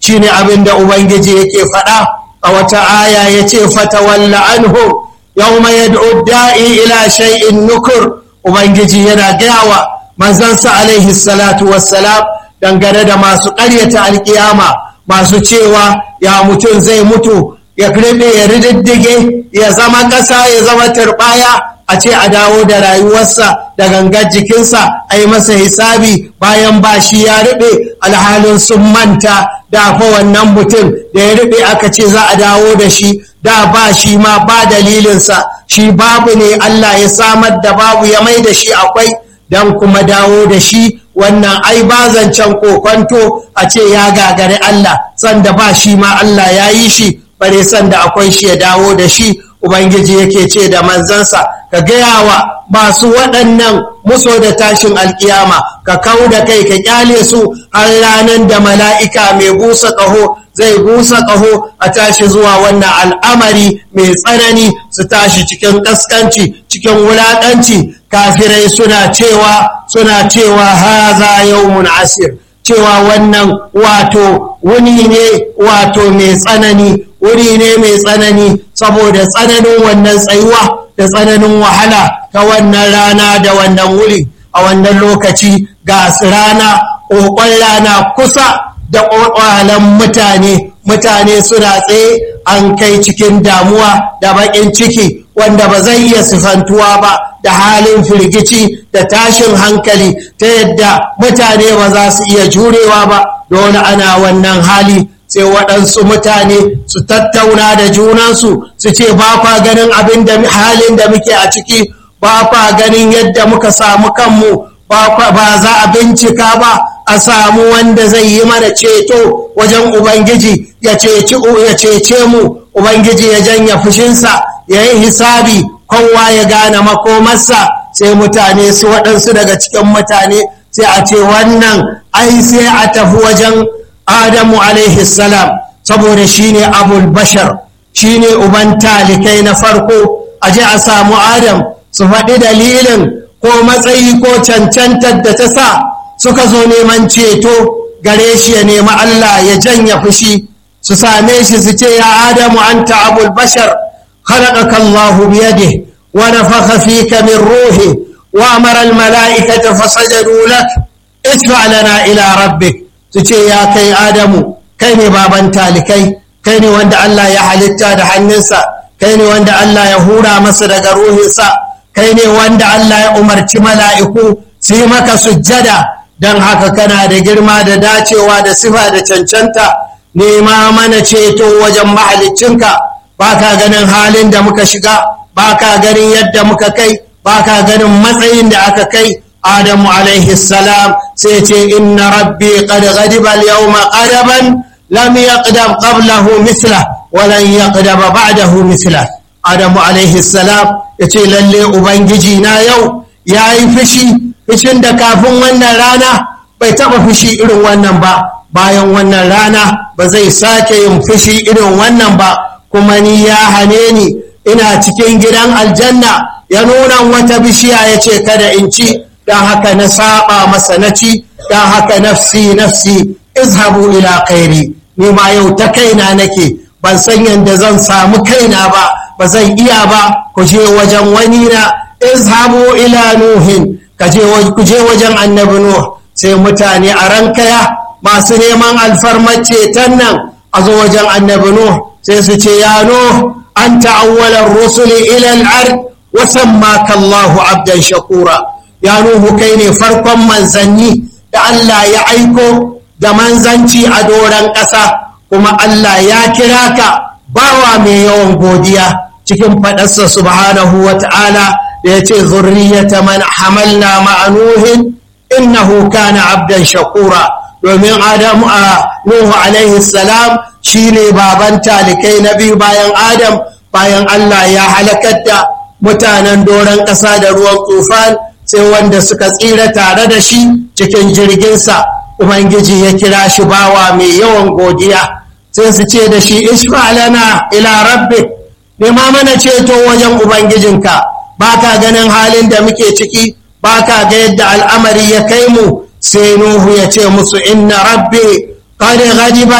shine abin da ubangiji yake faɗa a wata aya ya ce fatawalla anhum yawma yad'u da'i ila shay'in nukur ubangiji yana gayawa manzansa alaihi salatu wassalam dangane da masu ƙaryata alkiyama masu cewa ya mutum zai mutu ya kirbe ya rididdige ya zama ƙasa ya zama turɓaya a ce a dawo da rayuwarsa da gangar jikinsa a yi masa hisabi bayan ba shi ya riɓe alhalin sun manta da fa wannan mutum da ya riɓe aka ce za a dawo da shi da ba shi ma ba dalilinsa shi babu ne Allah ya samar da babu ya mai da shi akwai don kuma dawo da shi wannan ai ba zancen kokonto a ce ya gagari Allah sanda ba shi ma Allah ya yi shi bare sanda akwai shi ya dawo da shi ubangiji yake ce da manzansa ka gaya wa masu waɗannan muso da tashin alkiyama ka kau da kai ka kyale su har ranar da mala'ika mai busa ƙaho zai busa ƙaho a tashi zuwa wannan al'amari mai tsanani su tashi cikin ƙaskanci cikin wulaƙanci kafirai suna cewa suna cewa haza yawmun asir cewa wannan wato wuni ne wato mai tsanani wuri ne mai tsanani saboda tsananin wannan tsayuwa da tsananin wahala ta wannan rana da wannan wuri a wannan lokaci ga rana ƙoƙon rana kusa da ƙwaƙwalan mutane mutane suna tsaye an kai cikin damuwa da baƙin ciki wanda ba zai iya sifantuwa ba da halin firgici da tashin hankali ta yadda mutane ba za su iya jurewa ba dole ana wannan hali sai waɗansu mutane su tattauna da junansu su ce ba kwa ganin abin da halin da muke a ciki ba kwa ganin yadda muka samu kanmu ba za a bincika ba a samu wanda zai yi mana ceto wajen ubangiji ya cece mu ubangiji ya janya fushinsa ya yi hisabi kowa ya gane makomarsa sai mutane su waɗansu daga cikin mutane sai a ce wannan ai sai a tafi wajen adamu alaihi salam saboda shine abul bashar shine uban talikai na farko a je a samu adam su faɗi dalilin ko matsayi ko cancantar da ta sa suka zo neman ceto gare shi ya nemi Allah ya janya fushi su same shi su ce ya adamu anta abul bashar خلقك الله بيده ونفخ فيك من روحه وأمر الملائكة فسجدوا لك ادفع لنا إلى ربك تشي يا كي آدم كيني بابا تالكي كيني وند الله يحلتا دحنسا كيني وند الله يهورا مصدق روحسا كيني وند الله يأمر ملائكو سيمك سجدا dan haka kana da girma da dacewa da sifa da cancanta nema mana ceto wajen mahaliccinka ba ka ganin halin da muka shiga ba ka ganin yadda muka kai ba ka ganin matsayin da aka kai adamu alaihi salam sai ce inna rabbi qad ghadiba al-yawma qadaban lam yaqdam qablahu mithla wa lan yaqdam ba'dahu mithla adamu alaihi salam yace lalle ubangiji na yau yayi fushi fushin da kafin wannan rana bai taba fushi irin wannan ba bayan wannan rana ba zai sake yin fushi irin wannan ba kuma ni ya hane ni ina cikin gidan aljanna ya nuna wata bishiya ya ce kada in ci don haka na saba masa na ci don haka nafsi nafsi izhabu ila kairi ni ma yau ta kaina nake ban san yadda zan samu kaina ba ba zan iya ba ku je wajen wani na izhabu ila nuhin ku je wajen annabi nuh sai mutane a rankaya masu neman alfarmar ceton nan a zo wajen annabi nuh sai su ce ya no an ta'awwalar rusuli ilal ard wa sammaka Allahu abdan shakura ya nuhu kai ne farkon manzanni da Allah ya aiko da manzanci a doron ƙasa kuma Allah ya kira ka bawa mai yawan godiya cikin faɗarsa subhanahu wa ta'ala da ya ce zurriyata man hamalna ma'anuhin innahu kana abdan shakura domin adamu a nuhu alaihi salam shi ne baban talikai na biyu bayan adam bayan allah ya halakar da mutanen doron ƙasa da ruwan tufan sai wanda suka tsira tare da shi cikin jirginsa ubangiji ya kira shi bawa mai yawan godiya sai su ce da shi ishfa lana ila rabbi nema mana ceto wajen ubangijinka ba ka ganin halin da muke ciki ba ka ga yadda al'amari ya kai mu sai nuhu ya ce musu inna rabbi qad ghadiba al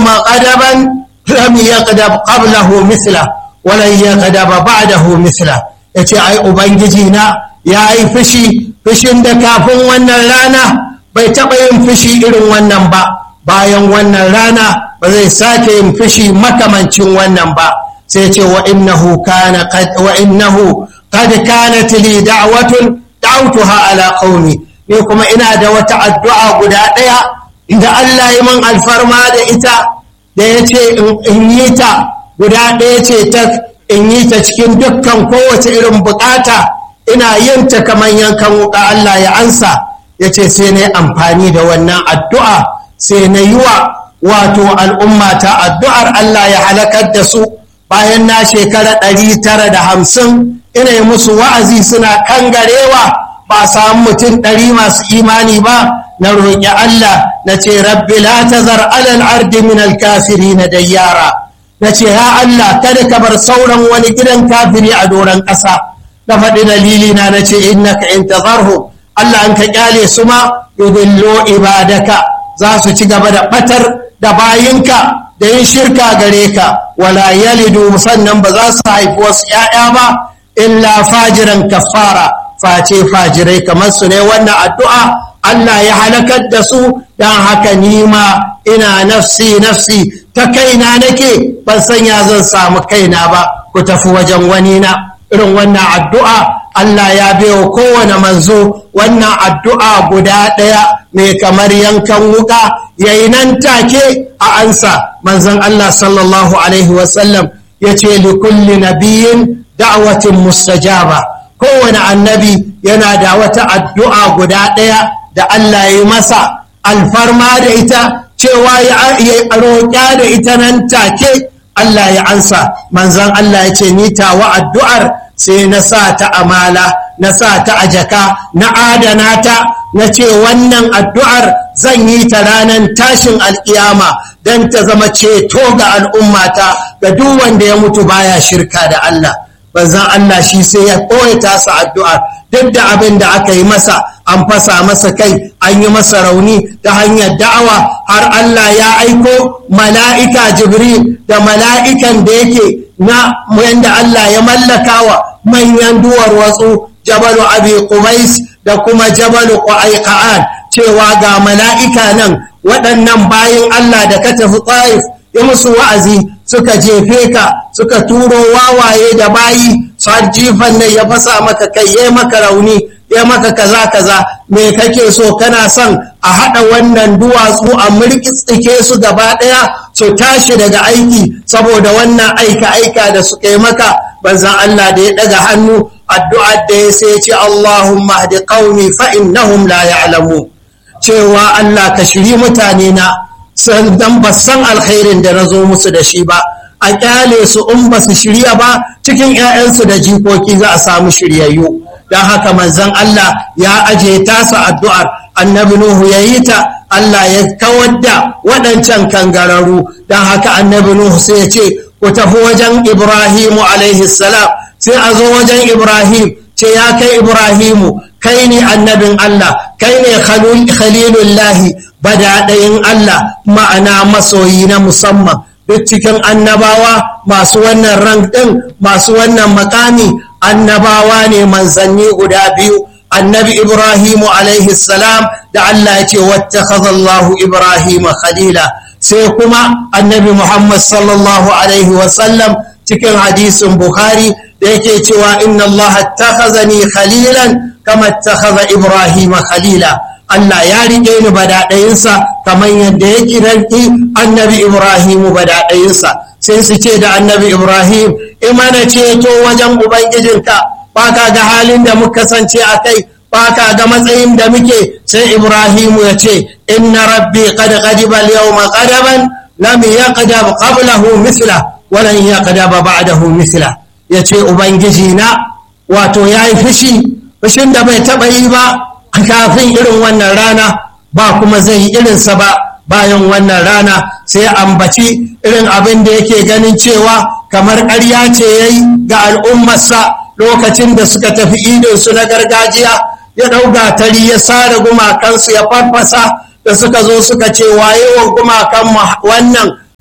yawma qadaban lam yaqdab qablahu mithla wa lan yaqdab ba'dahu mithla yace ai ubangiji na yayi fushi fushin da kafin wannan rana bai taɓa yin fushi irin wannan ba bayan wannan rana ba zai sake yin fushi makamancin wannan ba sai ce wa innahu kana wa innahu qad kanat li da'watun da'awtuha ala qaumi ni kuma ina da wata addu'a guda ɗaya inda Allah yi man alfarma da ita da ya ce in yi ta guda ɗaya ce ta in yi ta cikin dukkan kowace irin bukata ina yin ta kamar yankan wuka Allah ya ansa ya ce sai na yi amfani da wannan addu'a sai na yi wa wato al'umma ta addu'ar Allah ya halakar da su bayan na shekara ɗari tara da hamsin ina yi musu wa'azi suna kangarewa ba samu mutum ɗari masu imani ba na roƙi Allah na ce rabbi la tazar alal ardi min alkafiri na dayyara na ce ya Allah kada ka bar sauran wani gidan kafiri a doron ƙasa na faɗi dalili na na ce innaka in tazarhu Allah an ka kyale su ma yudillo ibadaka za su ci gaba da ɓatar da bayinka da yin shirka gare ka wala yalidu sannan ba za su haifi wasu ‘ya'ya ba illa fajiran kafara face fajirai kamar su ne wannan addu'a Allah ya halakar da su don haka nima ina nafsi nafsi ta kaina nake ban sanya zan samu kaina ba ku tafi wajen wani na irin wannan addu'a Allah ya baiwa kowane manzo wannan addu'a guda ɗaya mai kamar yankan wuka yayi nan take a ansa manzon Allah sallallahu alaihi wasallam ya ce likulli nabiyin da'watin mustajaba kowane annabi yana da wata addu'a guda ɗaya da Allah ya masa alfarma da ita cewa ya roƙa da ita nan take Allah ya ansa manzan Allah ya ce ni tawa addu'ar sai na sa ta amala na sa ta a jaka na adana ta na ce wannan addu'ar zan yi ta ranar tashin alƙiyama don ta zama ceto ga al'ummata ga duk wanda ya mutu baya shirka da Allah banzan Allah shi sai ya ɓoye tasa addu'ar duk da abin da aka yi masa an fasa masa kai an yi masa rauni ta hanyar da'awa har Allah ya aiko mala'ika jibril da mala'ikan da yake na yadda Allah ya mallakawa manyan duwar watsu jabalu abi qubais da kuma jabalu qaiqan cewa ga mala'ika nan waɗannan bayan Allah da ka tafi tsaif ya musu wa'azi suka jefe ka suka turo wawaye da bayi har jifan nan ya fasa maka kai ya maka rauni ya maka kaza kaza me kake so kana son a haɗa wannan duwatsu a murkitsike su gaba ɗaya su tashi daga aiki saboda wannan aika aika da suka yi maka banzan Allah da ya ɗaga hannu addu'ar da ya sai ce Allahumma hadi qaumi fa innahum la ya'lamu cewa Allah ka shiri mutane na san dan ba san alkhairin da na zo musu da shi ba a kyale su in ba su shirya ba cikin 'ya'yansu da jikoki za a samu shiryayyu don haka manzon Allah ya aje tasa addu'ar annabi Nuhu ya yi ta Allah ya kawar da waɗancan kangararru don haka annabi Nuhu sai ya ce ku tafi wajen Ibrahimu alaihi salam sai a zo wajen Ibrahim ce ya kai Ibrahimu kai ne annabin Allah kai ne khalilullahi badaɗayin Allah ma'ana masoyi na musamman duk cikin annabawa masu wannan rank ɗin masu wannan makami annabawa ne manzanni guda biyu annabi ibrahimu alaihi salam da Allah ya ce wattakhadallahu ibrahima khalila sai kuma annabi muhammad sallallahu alaihi wasallam cikin hadisin bukhari da yake cewa inna allaha attakhazani khalilan kama attakhadha ibrahima khalila Allah ya riƙe ni badaɗayinsa kamar yadda ya kiranki annabi Ibrahimu badaɗayinsa sai su ce da annabi Ibrahim imana ceto wajen Ubangijinka ba ka ga halin da muka kasance a kai ba ka ga matsayin da muke sai Ibrahimu ya ce inna rabbi qad ghadiba al-yawma qadaban lam yaqdab qablahu mithla wa lan yaqdab ba'dahu mithla yace ubangiji na wato yayi fushi fushin da bai taba yi ba kafin irin wannan rana ba kuma zai yi irinsa ba bayan wannan rana sai ambaci irin abin da yake ganin cewa kamar ƙarya ce ya yi ga al'ummarsa lokacin da suka tafi idonsu na gargajiya ya ɗau gatari ya sare gumakansu ya farfasa da suka zo suka ce waye wa gumakan wannan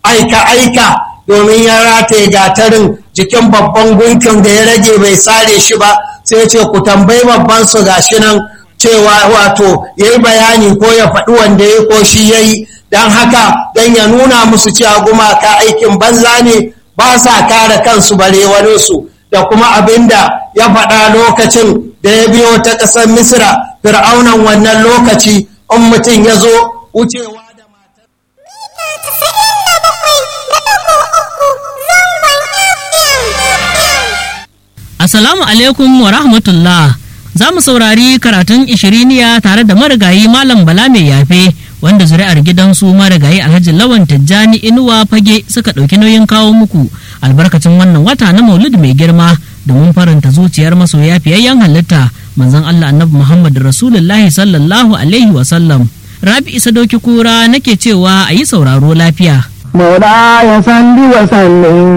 aika-aika domin ya rataye gatarin jikin babban gunkin da ya rage bai sare shi ba sai ce ku tambayi babban su gashi nan cewa wato ya yi bayani ko ya faɗi wanda ya ko shi ya yi don haka don ya nuna musu cewa gumaka aikin banza ne ba sa kare kansu bare wani su da kuma abin da ya faɗa lokacin da ya biyo ta ƙasar misra fir'aunan wannan lokaci in mutum ya zo wucewa da matar Assalamu alaikum wa rahmatullah. Za mu saurari karatun ishiriniya tare da marigayi Malam Bala mai yafe wanda zuri'ar gidansu marigayi Alhaji Lawan Tijjani Inuwa Fage suka ɗauki nauyin kawo muku albarkacin wannan wata na Maulid mai girma domin faranta zuciyar masoya fiyayyen halitta manzon Allah Annabi Muhammad Rasulullahi sallallahu alaihi wa sallam. Rabi Isa Doki Kura nake cewa a yi sauraro lafiya. مولاي صل وسلم